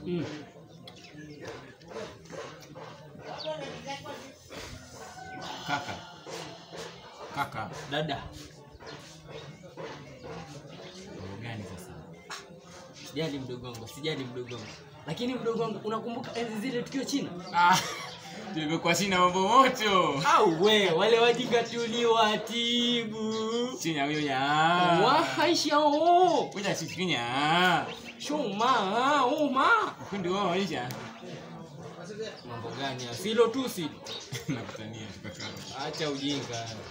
Mm. Kaka. Kaka. Dada, Mambo gani sasa? sijali mdogo wangu, sijali mdogo wangu. Lakini mdogo wangu, unakumbuka enzi zile tukiwa China? Ah, tulivyokuwa sina mambo moto. Au we wale wajinga tuliwatibu. Chini ya huyo ya. Wahaishao Kuja sikinya. shoma uma. Kundi wao waisha. Mambo gani? ya? Silo tu si. Nakutania tukakana. Acha ujinga.